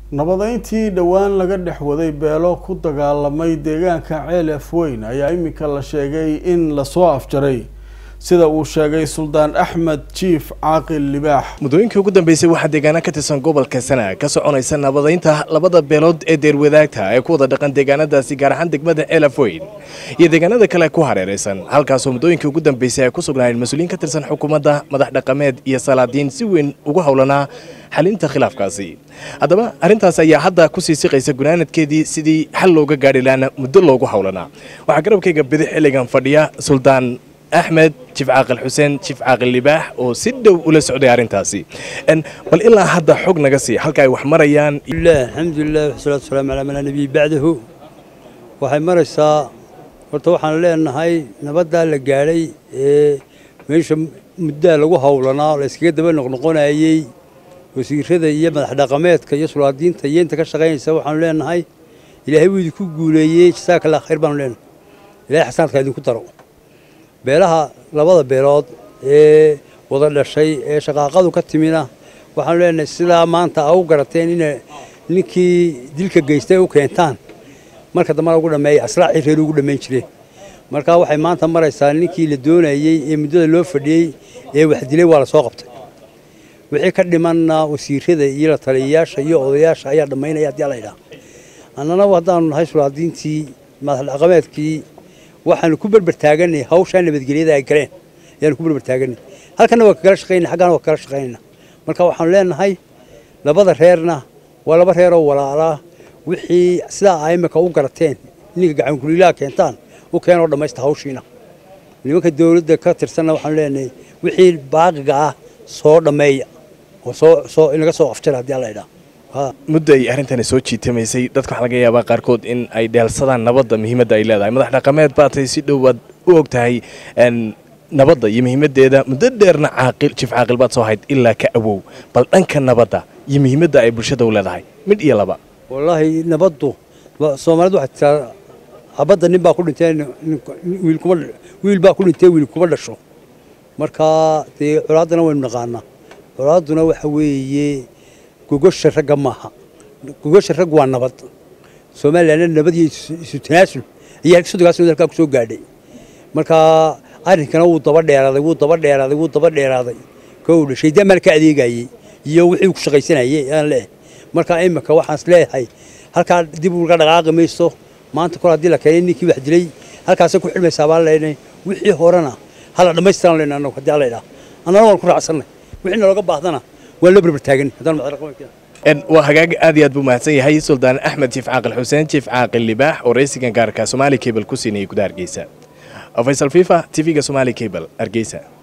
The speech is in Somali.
nabadeyntii dhowaan laga dhex waday beelo ku dagaalamay deegaanka ceel afweyn ayaa iminka la sheegay in lasoo afjaray sida uu sheegay suldaan axmed jiif caaqil libaax muddooyinkii ugu dambeysay waxaa deegaana ka tirsan gobolka sana ka soconaysa nabadeynta labada beelood ee deerwadaagta ee ku wada dhaqan deegaanadaasi gaar ahaan degmada ceel afweyn iyo deegaanada kale ku hareeraysan halkaasoo muddooyinkii ugu dambeysay ay ku sugnaayeen mas-uuliyiin ka tirsan xukuumadda madax dhaqameed iyo salaadiin si weyn ugu howlanaa xalinta khilaafkaasi haddaba arrintaas ayaa hadda kusii siqaysa gunaanadkeedii sidii xal looga gaadhi laana muddo loogu howlanaa waxaa garabkayga bidix xilligan fadhiya suldaan axmed jiif caaqil xuseen jiif caaqil libaax oo si dhow ula socday arrintaasi bal ilaa hadda xog naga sii halka ay wax marayaan alxamdulilah wasalaatu wasalaamu calaa man nabiy bacdahu waxay maraysaa horta waxaan leenahay nabaddaa la gaadhay ee meesha muddaa lagu howlanaa la iskaga daba noqnoqonayey wasiirada iyo madax dhaqameedka iyo sulaadiinta iyo inta ka shaqaynaysa waxaanu leenahay ilaahay wuu idinku guuleeyey jasaaka allah khayr baanu leenahay ilahay xasanaadka idinku daro beelaha labada beelood ee wada dhashay ee shaqaaqadu ka timina waxaanu leenahay sidaa maanta a u garateen ina ninkii dilka geystay u keentaan marka dambana ugu dhameeya aslaacii reer ugu dhammayn jireen marka waxay maanta maraysaa ninkii la doonayey ee muddada loo fadhiyey ee wax dilay waa la soo qabtay wixii ka dhimanna wasiirada iyo la taliyayaasha iyo odayaasha ayaa dhammaynaya haddii la idhaha annana haddaanu nahay sulaadiintii madax dhaqameedkii waxaanu ku berber taaganay hawshaa nabadgelyada ay galeen ayaanu ku berber taaganay halkana waa kagala shaqaynay xaggana waa kagala shaqaynayna marka waxaanu leenahay labada reerna waa laba reeroo walaalaa wixii sidaa a imika u garateen ninka gacankuliilaha keentaan u keenoo dhammaysta hawshiina nimanka dawladda ka tirsanna waxaanu leenahay wixii baaqiga ah soo dhammeeya oo soo soo inaga soo afjara haddii alla idhaha muddo ay arrintani soo jiitamaysay dadka waxaa laga yaabaa qaarkood in ay dheelsadaan nabadda muhiimadda ay leedahay madax dhaqameed baatay si dhowaad u og tahay nabadda iyo muhiimaddeeda muddo dheerna caaqil jiif caaqil baad soo hayd ilaa ka awow bal dhanka nabadda iyo muhiimadda ay bulshada u leedahay mid iyo laba wallaahi nabaddu soomaalidu waxay tiraa habadda nin baa ku dhintay wiil kuma wiil baa ku dhintay wiil kuma dhasho marka dee colaaddana waynu naqaanaa colaadduna waxa weeye gogosha ragga maaha gogosha rag waa nabad somalilanna nabad iyo isu tanaasul ayaa sodonkaas nabad halkaa ku soo gaadhay marka arrinkana wuu daba dheeraaday wuu daba dheeraaday wuu daba dheeraaday kow dhashay damal ka adeegayey iyo wixii ku shaqaysanayay aan leeyahay marka imika waxaan is leeyahay halkaa dib uga dhaqaaqi mayso maanta kor haddii la keenay ninkii wax dilay halkaasay ku xidhmaysaa baan leenahay wixii horena hala dhammaystiran leenahay annagu haddii alla idhaha annana waan ku raacsannay wixii nalooga baahdana waan la berber taagan haddaan madax waa hagaag aad iyo aad buu mahadsan yahay suldaan axmed jiif caaqil xuseen jiif caaqil libaax oo raysigan gaarka somaali cable ku siinayay gudaha hargeysa faysal fifa tv-ga somaali cable hargeysa